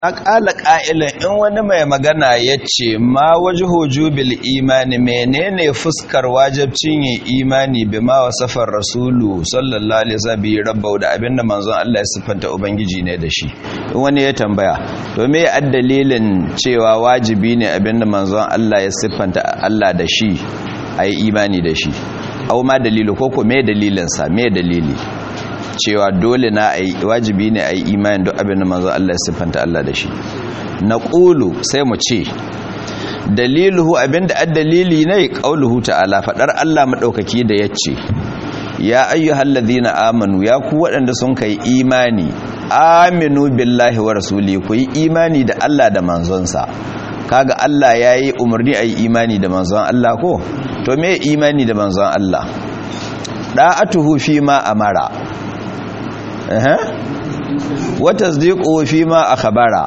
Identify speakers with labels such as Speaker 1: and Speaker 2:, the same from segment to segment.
Speaker 1: Aƙala ƙa'ilin in wani mai magana ya ce, Ma waje bil imani menene fuskar wajabcin yin imani bi ma wasafar Rasulu sallallahu Alaihi wasallam rabbau da abinda manzon Allah ya siffanta Ubangiji ne da shi. In wani ya tambaya, to me ya dalilin cewa wajibi ne abinda manzon Allah ya siffanta Allah da shi a yi imani da shi. Au ma dalilu ko ko me dalilinsa, me dalili. cewa dole na wajibi ne a yi imanin duk abin da manzo Allah ya siffanta Allah da shi na ƙulu sai mu ce daliluhu abinda addalili ne qauluhu ta'ala fadar Allah madaukaki da yace ya ayyuhal ladhina amanu ya ku waɗanda sun kai imani aminu billahi wa rasuli ku yi imani da Allah da manzonsa kaga Allah yayi umarni a yi imani da manzon Allah ko to me imani da manzon Allah da'atuhu fi ma amara wata ziko fi ma a khabara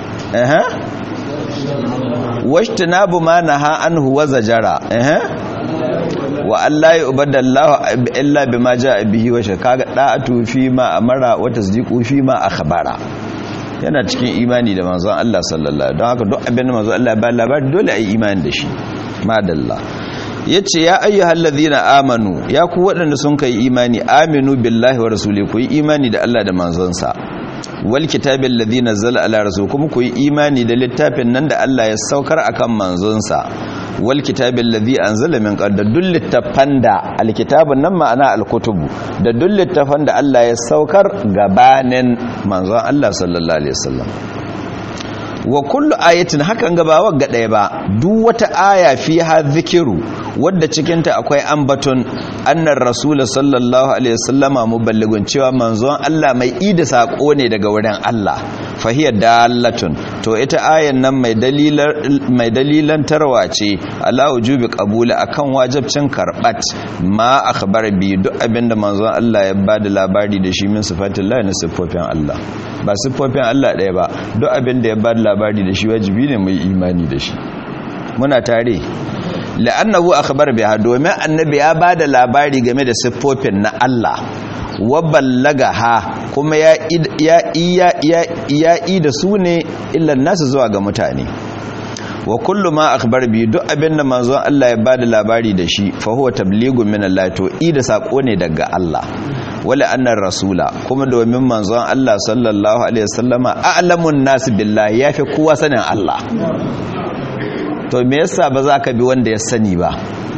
Speaker 1: washta na bu ma na ha'anhu wa zajara wa Allah ya ubadallahu illa bi ma ja bihi wa kaga da'atu fi ma amara wa tasdiqu fi ma akhbara yana cikin imani da manzon Allah sallallahu don haka duk abin da manzon Allah ba labari dole a yi imani da shi madalla ya ce ya ayyuhal ladhina amanu ya ku waɗanda sun kai imani aminu billahi wa rasuli ku yi imani da Allah da manzonsa wal kitabil ladhi nazzala ala rasul kuma ku yi imani da littafin nan da Allah ya saukar akan manzonsa wal kitabil ladhi anzala min qabl da duk littafan da alkitabun nan ma'ana alkutubu da duk littafan da Allah ya saukar gabanin manzon Allah sallallahu alaihi wasallam wa kullu ayatin hakan ga ba wagga ɗaya ba duk wata aya fi ha zikiru wadda cikinta akwai ambaton annar rasul sallallahu alaihi wasallama muballigun cewa manzon Allah mai ida sako ne daga wurin Allah fahiya dalatun to ita ayan nan mai dalilan mai dalilan tarwa ce ala wujubi qabula akan wajibcin karbat ma akhbar bi duk abinda manzon Allah ya bada labari da shi min sifatillah na sifofin Allah ba siffofin Allah ɗaya ba duk abin da ya ba labari da shi wajibi ne mai imani da shi muna tare la'annahu akhbar biha domin annabi ya ba da labari game da siffofin na Allah wa ballagaha kuma ya ya ya ya da su ne illan nasu zuwa ga mutane wa kullu ma akhbar bi duk abin da manzon Allah ya ba da labari da shi fa huwa tablighun min Allah to ida sako ne daga Allah wala annar rasula kuma domin manzon Allah sallallahu alaihi wasallama a'lamun nas billahi yafi kowa sanin Allah to me yasa ba za ka bi wanda ya sani ba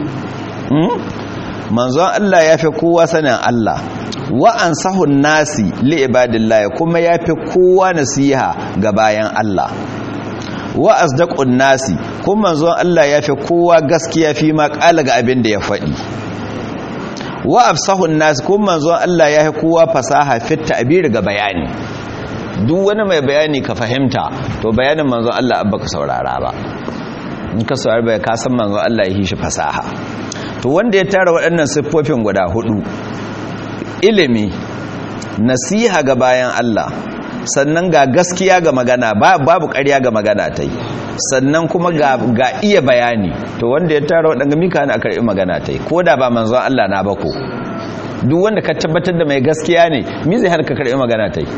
Speaker 1: manzon Allah yafi kowa sanin Allah wa ansahun nasi li ibadillah kuma yafi kowa nasiha ga bayan Allah wa asdaqun nasi kuma manzon Allah yafi kowa gaskiya fi ma kala ga abin da ya faɗi wa afsahun nas kun manzon Allah ya kowa fasaha fit ta'bir ga bayani duk wani mai bayani ka fahimta to bayanin manzon Allah abba ka saurara ba in ka saurara bai ka san manzon Allah ya yi shi fasaha to wanda ya tara waɗannan siffofin guda hudu ilimi nasiha ga bayan Allah sannan ga gaskiya ga magana babu ƙarya ga magana ta yi sannan kuma ga, iya bayani to wanda ya tara waɗanda mika na karɓi magana ta yi ko da ba manzon Allah na bako duk wanda ka tabbatar da mai gaskiya ne mi zai harka karɓi magana ta yi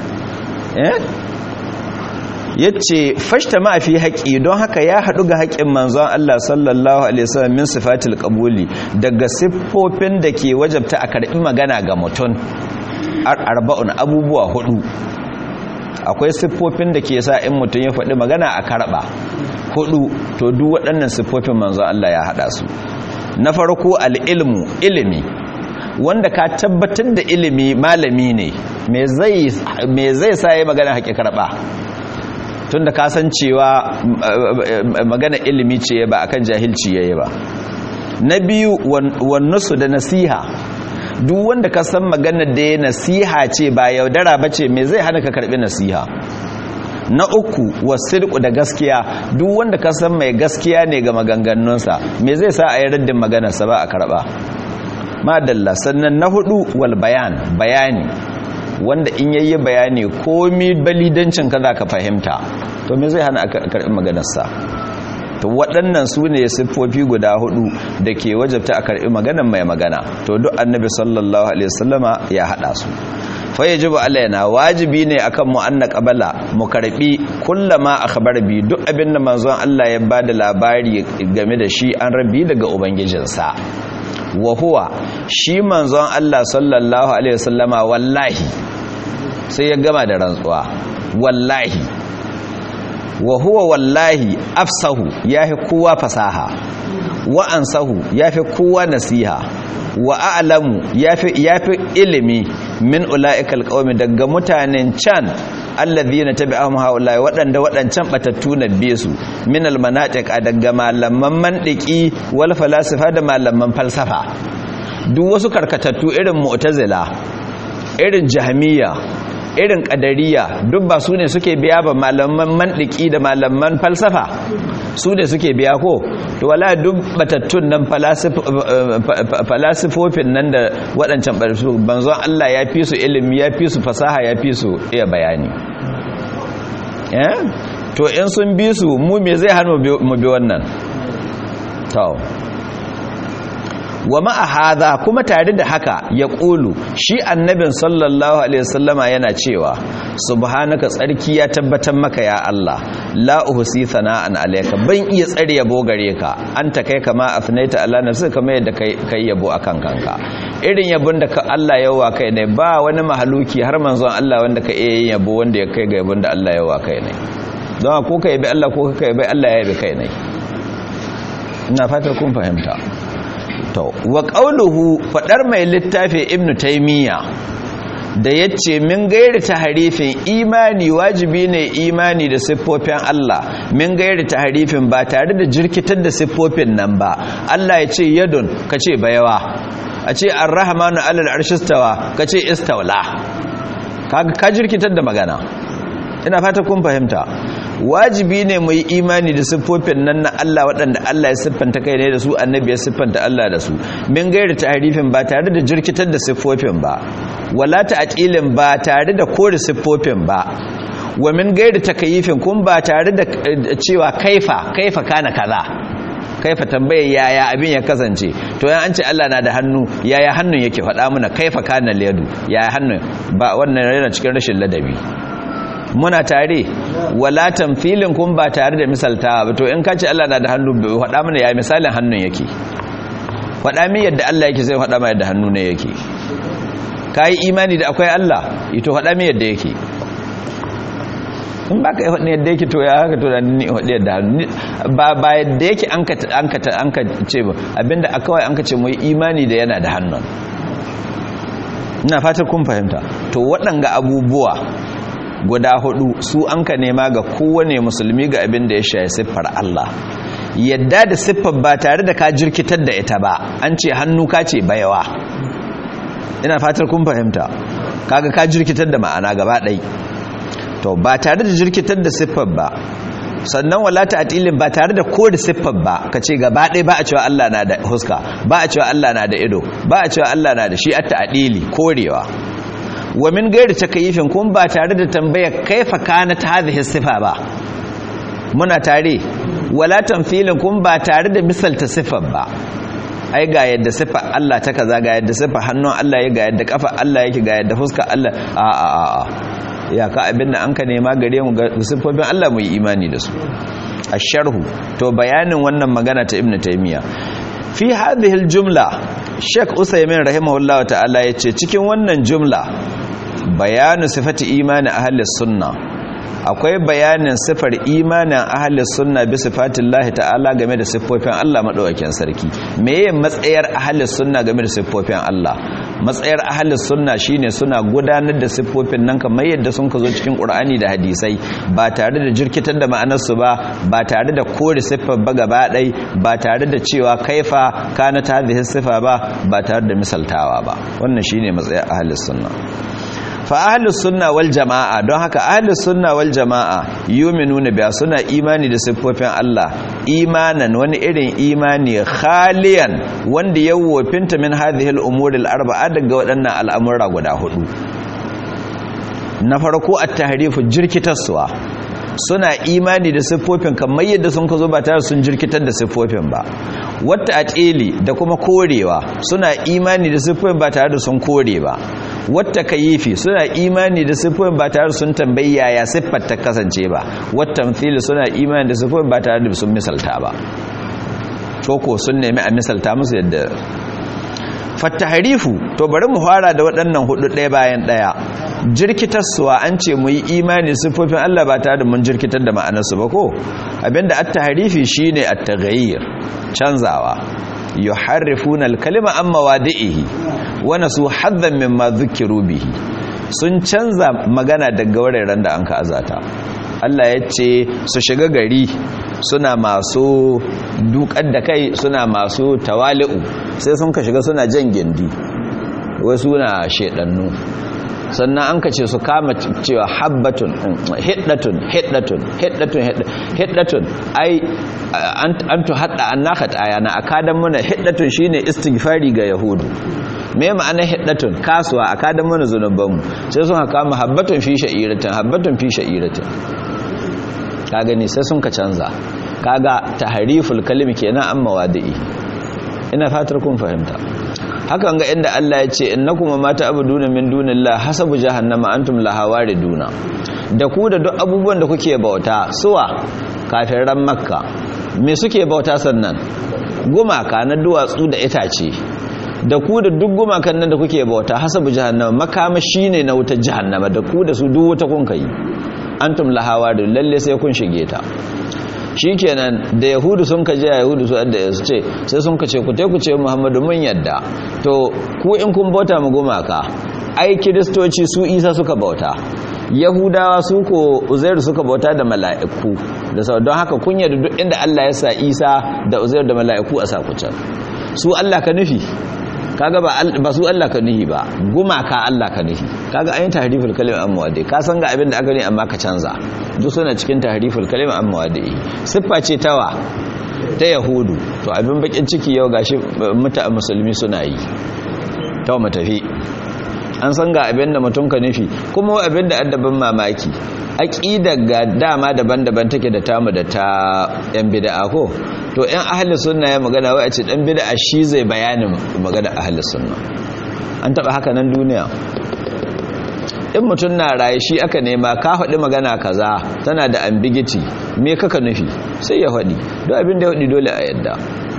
Speaker 1: ya ce fashta ma'afi haƙi don haka ya haɗu ga haƙin manzon Allah sallallahu alaihi wasallam min sifatil qabuli daga siffofin da ke wajabta a karɓi magana ga mutum arba'un abubuwa hudu akwai siffofin da ke sa in mutum ya faɗi magana a karɓa hudu to duk waɗannan siffofin manzo Allah ya haɗa su na farko al'ilmu ilimi wanda ka tabbatar da ilimi malami ne me zai sa yi magana haƙi karɓa tun da kasancewa magana ilimi ce ba akan jahilci yayi ba na biyu wannusu da nasiha duk wanda ka san maganar da ya nasiha ce ba yaudara ba ce mai zai hana ka karbi nasiha na uku wasidku da gaskiya duk wanda ka san mai gaskiya ne ga maganganunsa mai zai sa a yi raddin maganarsa ba a karba madalla sannan na hudu wal bayan bayani wanda in yayi bayani komi balidancin ka za ka fahimta to mai zai hana a karbi maganarsa to waɗannan su ne siffofi guda hudu da ke wajabta a karɓi maganan mai magana to duk annabi sallallahu alaihi wasallama ya haɗa su fa yajibu alaina wajibi ne akan mu anna qabala mu karbi kullama akhbar bi duk abin da manzon Allah ya bada labari game da shi an rabi daga ubangijinsa wa huwa shi manzon Allah sallallahu alaihi wasallama wallahi sai ya gama da rantsuwa wallahi wa huwa wallahi afsahu yafi kowa fasaha wa ansahu yafi kowa nasiha wa a'lamu yafi yafi ilimi min ulaikal qaumi daga mutanen can alladhina tabi'ahum haula'i wadanda wadancan batattu na bisu min almanatiq daga malaman mandiki wal falasifa da malaman falsafa duk wasu karkatattu irin mu'tazila irin jahmiya irin kadariya duk ba su ne suke biya ba malaman mandiki da malaman falsafa su ne suke biya ko to wala duk batattun nan falasifofin nan da waɗancan banzon Allah ya fi su ilimi ya fi su fasaha ya fi su iya bayani to in sun bi su mu me zai hannu mu bi wannan to wa ma'a hadha kuma tare da haka ya ƙulu shi annabin sallallahu alaihi wasallama yana cewa subhanaka tsarki ya tabbatar maka ya Allah la uhsi sana'an alayka ban iya tsare yabo gare ka anta kai kama afnaita ala nafsi kamar yadda kai kai yabo akan kanka irin yabon da ka Allah yawa kai ne ba wani mahaluki har manzon Allah wanda ka iya yabo wanda ya kai ga yabon da Allah yawa kai ne don ko ka yabi Allah ko ka yabi Allah ya yabi kai ne ina fatar kun fahimta to wa qauluhu fadar mai littafi ibnu taymiya da yace min gairi taharifin imani wajibi ne imani da siffofin Allah min gairi taharifin ba tare da jirkitar da siffofin nan ba Allah ya ce yadun kace bayawa a ce ar-rahmanu alal arshistawa kace istawla kaga ka jirkitar da magana ina fata kun fahimta wajibi ne mu yi imani da siffofin nan na Allah waɗanda Allah ya siffanta kai ne da su annabi ya siffanta Allah da su min gairi tahrifin ba tare da jirkitar da siffofin ba wala ta'tilin ba tare da kore siffofin ba wa min gairi takayifin kun ba tare da cewa kaifa kaifa kana kaza kaifa tambaye yaya abin ya kasance to yan an ce Allah na da hannu yaya hannun yake faɗa mana kaifa kana liyadu yaya hannun ba wannan yana cikin rashin ladabi muna tare wala tamfilin kun ba tare da misaltawa ba to in ka ce Allah na da hannu faɗa mana ya misalin hannun yake faɗa min yadda Allah yake sai faɗa mana yadda hannu ne yake ka yi imani da akwai Allah ito faɗa min yadda yake in ba ka yi faɗin yadda yake to ya haka to da ni faɗi yadda hannu ba ba yadda yake an ka ce ba abinda a kawai an ka ce mu yi imani da yana da hannun ina fatar kun fahimta to waɗanga abubuwa guda hudu su an ka nema ga kowane musulmi ga abin da ya shaye siffar Allah yadda da siffar ba tare da ka jirkitar da ita ba an ce hannu ka ce bayawa ina fatar kun fahimta kaga ka jirkitar da ma'ana gaba ɗai to ba tare da jirkitar da siffar ba sannan wala ta'tilin ba tare da kore siffar ba kace gaba ɗaya ba a cewa Allah na da huska ba a cewa Allah na da ido ba a cewa Allah na da shi at ta'dili korewa wa min gairi takayifin kun ba tare da tambaya kaifa kanat hadhihi sifa ba muna tare wala tamthilin kun ba tare da misalta sifar ba ai ga yadda sifa Allah ta kaza ga yadda sifa hannun Allah ya ga yadda kafa Allah yake ga yadda fuska Allah a a a ya ka abin da an ka nema gare mu ga sifofin Allah mu yi imani da su asharhu to bayanin wannan magana ta ibnu taymiya fi hadhihi aljumla Sheikh Usaimin rahimahullahu ta'ala yace cikin wannan jumla bayanu sifati imani ahli sunna akwai bayanin sifar imanin ahli sunna bi sifatillahi ta'ala game da siffofin Allah madaukakin sarki meye matsayar ahli sunna game da siffofin Allah matsayar ahli sunna shine suna gudanar da siffofin nan kamar yadda sun ka zo cikin Qur'ani da hadisai ba tare da jirkitar da ma'anar su ba ba tare da kore siffar ba gaba ɗai ba tare da cewa kaifa kana ta hadhihi sifa ba ba tare da misaltawa ba wannan shine matsayar ahli sunna fa ahlus sunna wal jama'a don haka ahlus sunna wal jama'a yu'minuna biya suna imani da siffofin Allah imanan wani irin imani khaliyan wanda ya wofinta min hadhihi al umur al arba'a daga waɗannan al'amura guda hudu na farko at-tahrifu jirkitarsuwa suna imani da siffofin kamar yadda sun kazo ba tare sun jirkitar da siffofin ba wata atili da kuma korewa suna imani da siffofin ba tare da sun kore ba wata kayifi suna imani da siffofin ba tare sun tambayi yaya siffar ta kasance ba wata fili suna imani da siffofin ba tare da sun misalta ba ko sun nemi a misalta musu yadda fattaharifu to bari mu fara da waɗannan hudu ɗaya bayan ɗaya jirkitarsuwa an ce mu yi imani siffofin Allah ba tare da mun jirkitar da ma'anarsu ba ko abinda at-tahrifi shine at-taghayyir canzawa yuharrifuna al-kalima an mawadi'ihi wa nasu haddan mimma dhukiru bihi sun canza magana daga wuraren da an ka azata Allah ya ce su shiga gari suna masu dukar da kai suna masu tawali'u sai sun ka shiga suna jan gindi wai suna shedannu sannan an ka ce su kama cewa habbatun hiddatun hiddatun hiddatun hiddatun ai an tu hadda an naka ayana akadan muna hiddatun shine istighfari ga yahudu me ma'ana hiddatun kasuwa akadan muna zunubanmu sai sun kama habbatun fi sha'iratin habbatun fi sha'iratin ka gani sai sun ka canza kaga tahriful kalimi kenan an mawadi'i ina fatar kun fahimta hakan ga inda Allah ya ce innakum ma ta'buduna min dunillahi hasabu jahannama antum laha wariduna da ku da duk abubuwan da kuke bauta suwa kafiran makka me suke bauta sannan gumaka na duwatsu da itace da ku da duk gumakan nan da kuke bauta hasabu jahannama makama shine na wutar jahannama da ku da su duk wuta kun kai antum lahawa da lalle sai kun shige ta shikenan da yahudu sun ka je yahudu su adda su ce sai sun ka ce ku ku ce muhammadu mun yadda to ku in kun bauta mu gumaka ai kiristoci su isa suka bauta yahudawa su ko uzairu suka bauta da mala'iku da sau don haka kun yadda duk inda allah ya sa isa da uzairu da mala'iku a sa ku can su allah ka nufi kaga ba ba su Allah ka nihi ba gumaka Allah ka nihi kaga ayin tahriful kalima an muwaddi ka san ga abin da aka ne amma ka canza duk suna cikin tahriful kalima an muwaddi siffa ce tawa ta yahudu to abin bakin ciki yau gashi muta musulmi suna yi to mu tafi an san ga abin da mutum ka nufi kuma abin da addabin mamaki aqida ga dama daban-daban take da tamu da ta yan bid'a ko to yan ahli sunna ya magana wai a ce dan bid'a shi zai bayanin magana ahli sunna an taba haka nan duniya in mutum na raye shi aka nema ka faɗi magana kaza tana da ambiguity me kaka nufi sai ya faɗi don abin da ya faɗi dole a yadda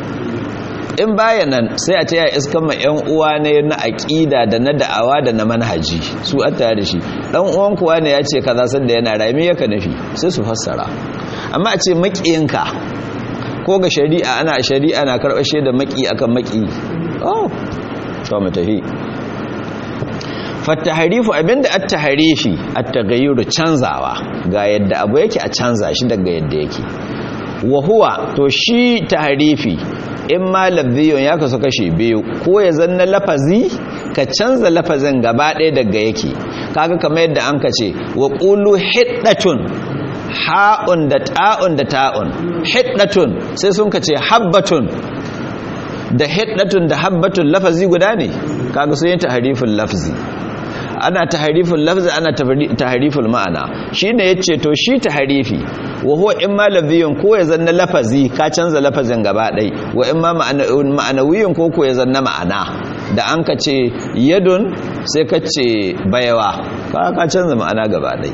Speaker 1: in baya nan sai a ce ya iskan ma yan uwa ne na aƙida da na da'awa da na manhaji su a tare da shi dan uwan kuwa ne ya ce kaza sanda yana raye me yaka nufi sai su fassara amma a ce maƙiyinka ko ga shari'a ana shari'a na karɓar shaida maki akan maki oh to mu tafi fataharifu abinda at-taharifi at-taghayyur canzawa ga yadda abu yake a canza shi daga yadda yake wa huwa to shi taharifi in ma lafziyun ya kasu kashe biyu ko ya zanna lafazi ka canza lafazin gaba ɗaya daga yake kaga kamar yadda an ka ce wa qulu hiddatun ha'un da ta'un da ta'un hiddatun sai sun ka ce habbatun da hiddatun da habbatun lafazi guda ne kaga sun yi taharifin lafzi ana taharifin lafzi ana taharifin ma'ana shine yace to shi taharifi wa huwa imma lafziyun ko ya zanna lafazi ka canza lafazin gaba ɗai wa imma ma'anawiyin ko ko ya zanna ma'ana da an ka ce yadun sai ka ce bayawa ka canza ma'ana gaba ɗai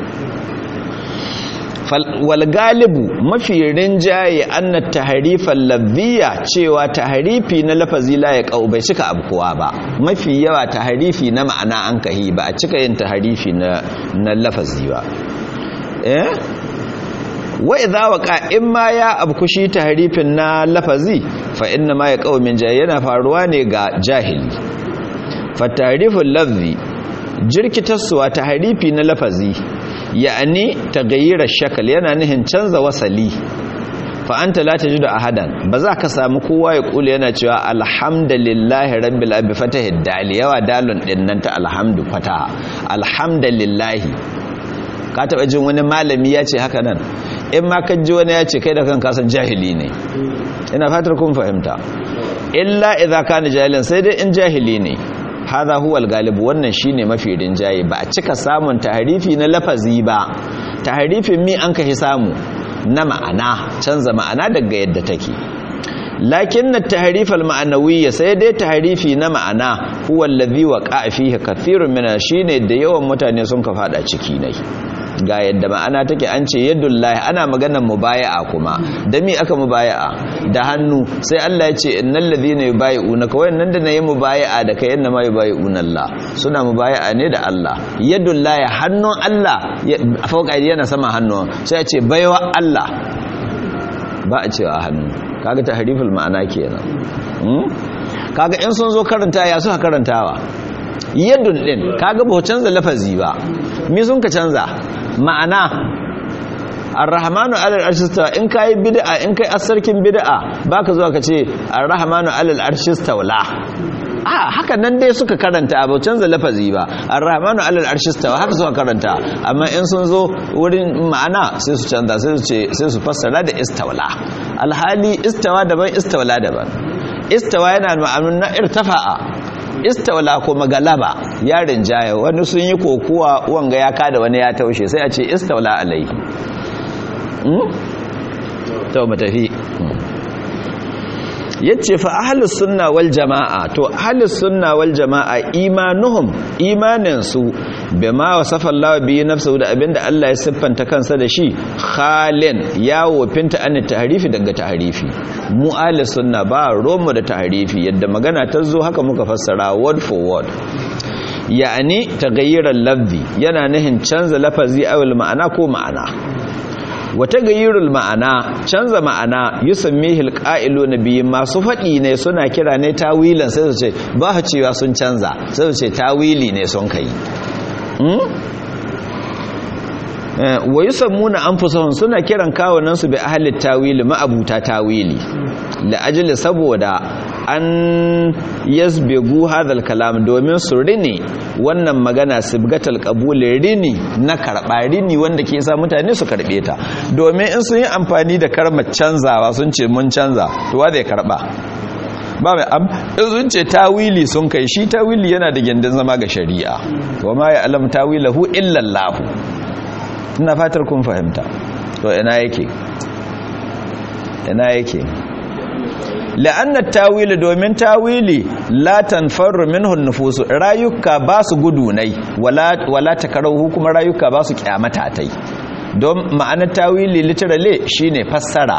Speaker 1: wal galibu mafi rinjaye anna taharifan lafziya cewa taharifi na lafazi la ya kau bai cika abkuwa ba mafi yawa taharifi na ma'ana an kahi ba a cika yin taharifi na na lafazi ba eh wa idza waqa in ma ya abkushi taharifin na lafazi fa inna ma ya kau min jahi yana faruwa ne ga jahili fa tahariful lafzi jirkitarsuwa taharifi na lafazi ya'ani tagayyira shakal yana nihin canza wasali fa anta la tajidu ahadan ba za ka samu kowa ya kula yana cewa alhamdulillahi rabbil alamin fatahi dal yawa dalun din nan ta alhamdu fataha alhamdulillahi ka taba jin wani malami ya ce haka nan in ma ka ji wani ya ce kai da kanka san jahili ne ina fatar kun fahimta illa idza kana jahilan sai dai in jahili ne hadha huwa al-galib wannan shine mafi rinjaye ba a cika samun tahrifi na lafazi ba tahrifin mi an kai samu na ma'ana canza ma'ana daga yadda take lakin na taharifal ma'anawiyya sai dai taharifi na ma'ana huwa allazi waqa fihi kathirun min shine da yawan mutane sun ka fada ciki nai ga yadda ma'ana take an ce yadullahi ana maganar mubaya'a kuma da mi aka mubaya'a da hannu sai Allah ya ce innal ladhina yubayi'unaka wayannan da nayi mubaya'a da kai inna ma yubayi'una Allah suna mubaya'a ne da Allah yadullahi hannun Allah fauka yana sama hannun sai ya ce baiwa Allah ba a cewa hannu kaga tahriful ma'ana kenan kaga in sun zo karanta ya suka karantawa yadun din kaga ba canza lafazi ba me sun ka canza ma'ana ar-rahmanu alal arshista in kai bid'a in kai asarkin bid'a baka zuwa ka ce ar-rahmanu alal arshista wala a haka nan dai suka karanta ba canza lafazi ba ar-rahmanu alal arshista haka suka karanta amma in sun zo wurin ma'ana sai su canza sai su ce sai su fassara da istawla alhali istawa daban istawla daban istawa yana ma'anun na irtafa'a istawla kuma galaba yarin jaya wani sun yi kokuwa wanga ya kada wani ya taushe sai a ce istawla alaihi to matafi yace fa ahlus sunna wal jamaa to ahlus sunna wal jamaa imanuhum imanin su bima wasafa Allah bi nafsuhu da abinda Allah ya siffanta kansa da shi khalin ya wofinta an tahrifi daga tahrifi mu ahlus sunna ba romo da tahrifi yadda magana ta zo haka muka fassara word for word ya'ani taghayyuran lafzi yana nihin canza lafazi awil ma'ana ko ma'ana wata gayyurul ma'ana canza ma'ana yusammihi alqa'ilu nabiyyi masu faɗi ne suna kira ne tawilan sai su ce ba ha cewa sun canza sai su ce tawili ne sun kai wa yusammuna anfusahum suna kiran kawunan su bi ahli tawili ma'abuta tawili la ajli saboda an yasbigu hadal kalam domin su rini wannan magana sibgatal qabul rini na karba rini wanda ke sa mutane su karbe ta domin in sun yi amfani da karmar canzawa sun ce mun canza to wa zai karba ba mai am sun ce tawili sun kai shi tawili yana da gindin zama ga shari'a wa ma ya alam tawilahu illa Allah ina fatar kun fahimta to ina yake ina yake la'anna tawili domin tawili la tanfaru minhu nufusu rayuka ba su gudunai wala wala takarahu kuma rayuka ba su kyamata tai don ma'anar tawili literally shine fassara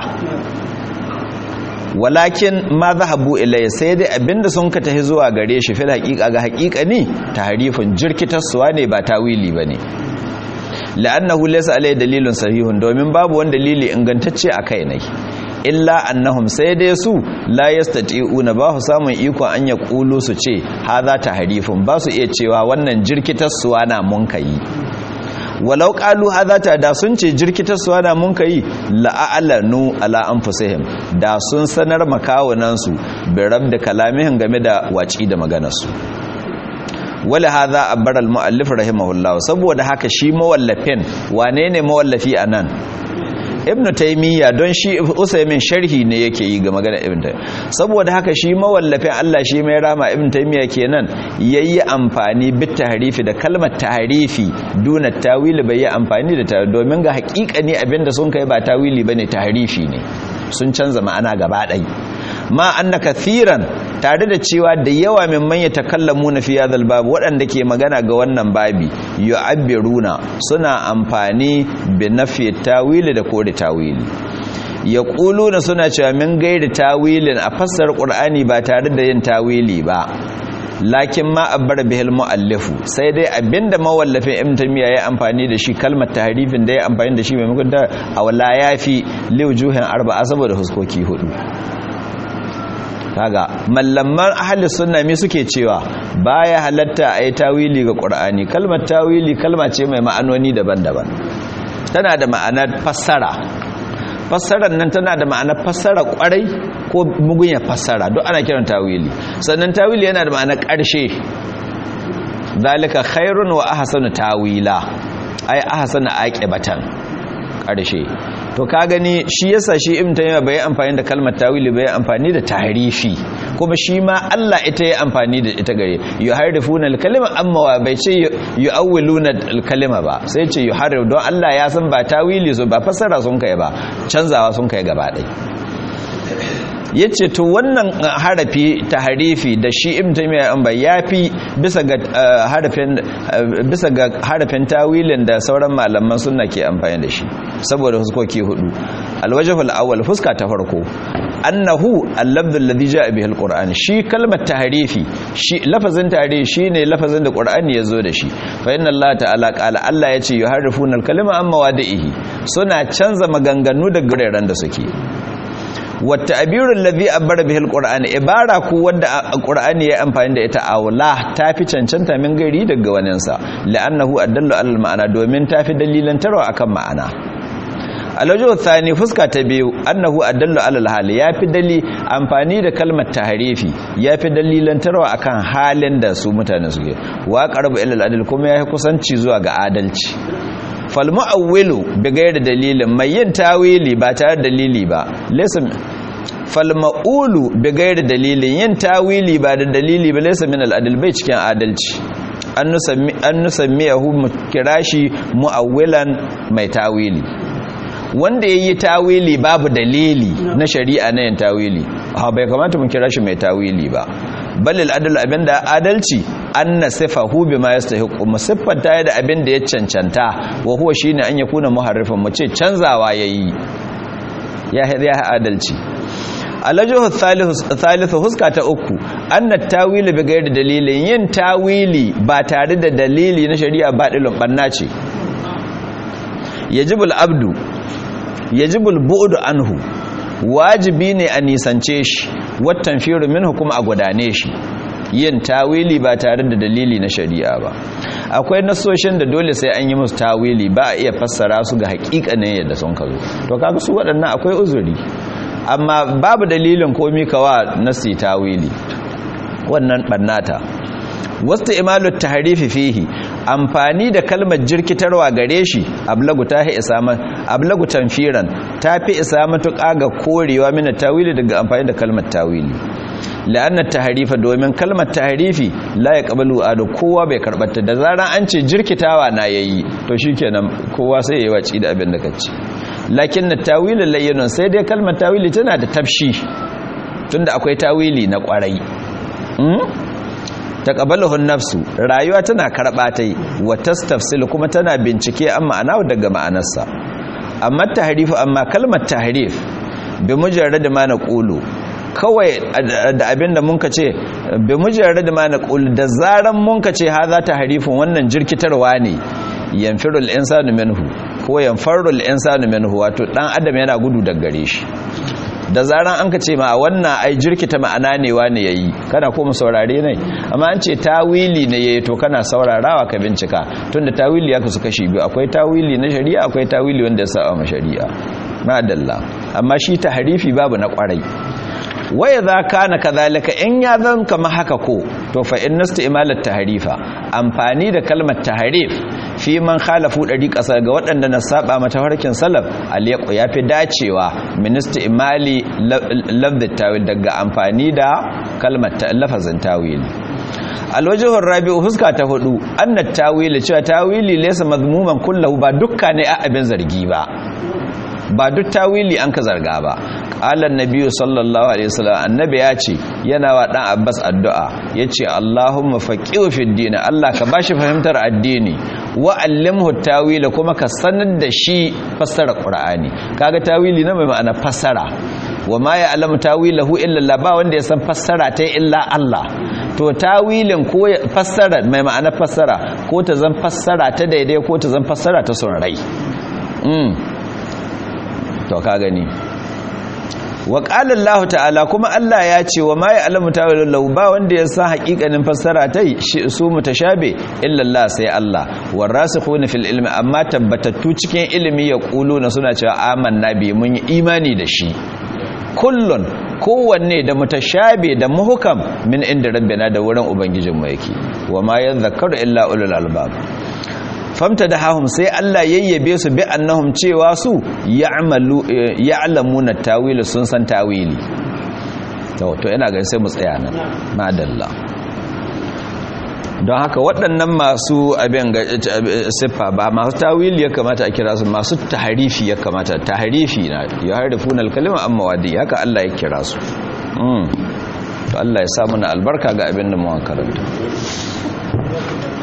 Speaker 1: walakin ma zahabu ilayya sai dai abinda sun ka tahi zuwa gare shi fil haqiqa ga haqiqa ne tahrifun jirkitarsuwa ne ba tawili bane la'annahu laysa alai dalilun sahihun domin babu wani dalili ingantacce a kai ne illa annahum sai dai su la yastati'una ba su samun iko an ya kulu su ce hadha tahrifun ba su iya cewa wannan jirkitarsuwa na mun kai walau qalu hadha ta da sun ce jirkitarsuwa na mun kai la'alanu ala anfusihim da sun sanar makawunan su bi rabda kalamihin game da waci da maganar su wala hadha abara al-muallif rahimahullah saboda haka shi mawallafin wane ne mawallafi anan ibnu taymiya don shi usaymin sharhi ne yake yi ga magana ibnu taymiya saboda haka shi mawallafin Allah shi mai rama ibnu taymiya kenan yayi amfani bit tahrifi da kalmar tahrifi duna tawili bai yi amfani da ta domin ga ne abinda sun kai ba tawili bane tahrifi ne sun canza ma'ana gaba ɗaya ma anna kathiran tare da cewa da yawa mimman ya takallamu na fiye da babu waɗanda ke magana ga wannan babi yu'abbiruna suna amfani bi nafi tawili da kore tawili ya na suna cewa min gairi tawilin a fassar ƙur'ani ba tare da yin tawili ba lakin ma abbar bihil muallifu sai dai abinda mawallafin ibn tamiya ya amfani da shi kalmar tahrifin da ya amfani da shi maimakon da awla yafi liwjuhin arba'a saboda huskoki hudu kaga mallaman ahli sunna me suke cewa baya halatta ayi tawili ga qur'ani kalmar tawili kalma ce mai ma'anoni daban-daban tana da ma'anar fassara fassarar nan tana da ma'anar fassara kwarai ko mugunya fassara duk ana kiran tawili sannan tawili yana da ma'anar ƙarshe zalika khairun wa ahsanu tawila ai ahsanu aqibatan ƙarshe to ka gani shi yasa shi ibn taymiya bai amfani da kalmar tawili bai amfani da tahrifi kuma shi ma Allah ita ya amfani da ita gare yuharifuna al-kalima amma wa bai ce yuawwiluna al-kalima ba sai ce yuharif don Allah ya san ba tawili so ba fassara sun kai ba canzawa sun kai gaba ɗaya yace to wannan harafi tahrifi da shi ibn taymiya an bai yafi bisa ga harafin bisa ga harafin tawilin da sauran malaman sunna ke amfani da shi saboda huskoki hudu alwajhul awwal fuska ta farko annahu al-lafdhu alladhi jaa bihi al-qur'an shi kalmar tahrifi shi lafazin tahrifi shine lafazin da qur'ani yazo da shi fa inna allaha ta'ala qala allah yace yuharrifuna al-kalima amma wadihi suna canza maganganu da guraren da suke wata abirun lazi abbar bihil qur'ani ibara ku wanda qur'ani ya amfani da ita aula tafi cancanta min gari daga waninsa la'annahu addallu alal ma'ana domin tafi dalilan tarwa akan ma'ana alwajo thani fuska ta biyu annahu addallu alal hali yafi dali amfani da kalmar tahrifi yafi dalilan tarwa akan halin da su mutane suke wa qarbu ilal adl kuma yafi kusanci zuwa ga adalci falmu'awwilu bi gairi dalilin mai yin tawili ba tare dalili ba laysa falma'ulu bi gairi dalilin yin tawili ba da dalili ba laysa min al-adl bai cikin adalci an nusammi an nusammiyahu kirashi mu'awwilan mai tawili wanda yayi tawili babu dalili na shari'a na yin tawili ha bai kamata mun kira shi mai tawili ba balil adal abinda adalci anna sifahu bima yastahiqu musiffanta da abin da ya cancanta wa huwa shine an yakuna muharrifan mu ce canzawa yayi ya ya adalci alajuhu thalithu huska ta uku anna tawili bi ghairi dalilin yin tawili ba tare da dalili na shari'a ba dilon banna ce yajibul abdu yajibul bu'du anhu wajibi ne a nisance shi wattan firu minhu kuma a gudane shi yin tawili ba tare da dalili na shari'a ba akwai nasoshin da dole sai an yi musu tawili ba a iya fassara su ga hakikanin yadda sun kazo to kaga su waɗannan akwai uzuri amma babu dalilin komi kawa nasi tawili wannan bannata wasta imalu tahrifi fihi amfani da kalmar jirkitarwa gare shi ablagu ta hi isama ablagu tanfiran tafi isa matuƙa ga korewa mina tawili daga amfani da kalmar tawili la'anna tahrifa domin kalmar tahrifi la yaqbalu adu kowa bai karbata da zaran an ce jirkitawa na yayi to shikenan kowa sai yayi waci da abin da kace lakin tawili layyinun sai dai kalmar tawili tana da tafshi tunda akwai tawili na kwarai taqabbaluhu nafsu rayuwa tana karba tai wa tastafsil kuma tana bincike an ma'ana daga ma'anarsa amma tahrifu amma kalmar tahrif bi mujarrad ma naqulu kawai da abinda mun ka ce bi mujarrad ma naqulu da zaran mun ka ce haza tahrifun wannan jirkitarwa ne yanfirul insanu minhu ko yanfarul insanu minhu wato dan adam yana gudu daga gare shi da zaran an ka ce ma wannan ai jirkita ma'ana ne wani yayi kana koma saurare ne amma an ce tawili ne yayi to kana saurarawa ka bincika tunda tawili ya kasu kashi biyu akwai tawili na shari'a akwai tawili wanda ya saba ma shari'a madalla amma shi tahrifi babu na kwarai waya za kana kazalika in ya zan kama haka ko to fa in imalat tahrifa amfani da kalmar tahrif fi man khalafu dari kasa ga waɗanda na saba mata harkin salaf aliyaku yafi dacewa minista imali lafzat tawil daga amfani da kalmar lafazin tawili alwajhur rabi'u huska ta hudu anna tawili cewa tawili laysa mazmuman kullahu ba dukka ne a abin zargi ba ba duk tawili an ka zarga ba qala annabiyyu sallallahu alaihi wasallam annabi ya ce yana wa dan abbas addu'a yace allahumma faqihu fid din allah ka bashi fahimtar addini wa allimhu tawila kuma ka sanar da shi fassara qur'ani kaga tawili na mai ma'ana fassara wa ma ya'lamu tawilahu illa allah ba wanda ya san fassara ta illa allah to tawilin ko fassara mai ma'ana fassara ko ta zan fassara ta daidai ko ta zan fassara ta son rai to ka gani wa qala Allah ta'ala kuma Allah ya ce wa ma ya'lamu ta'awulahu ba wanda ya san haƙiƙanin fassara tai shi su mutashabe illa Allah sai Allah warasikhuna fil ilmi amma tabbatattu cikin ilimi ya na suna cewa amanna bi mun yi imani da shi kullun kowanne da mutashabe da muhkam min inda rabbina da wurin ubangijinmu yake wa ma yadhakkaru illa ulul albab famta da hahum sai Allah yayyabe su bi annahum cewa su ya'malu ya'lamuna tawili sun san tawili to to ina ga sai mu tsaya nan madalla don haka waɗannan masu abin ga siffa ba masu tawili ya kamata a kira su masu taharifi ya kamata taharifi na ya harifuna alkalima amma wadi haka Allah ya kira su to Allah ya sa mana albarka ga abin da mu karanta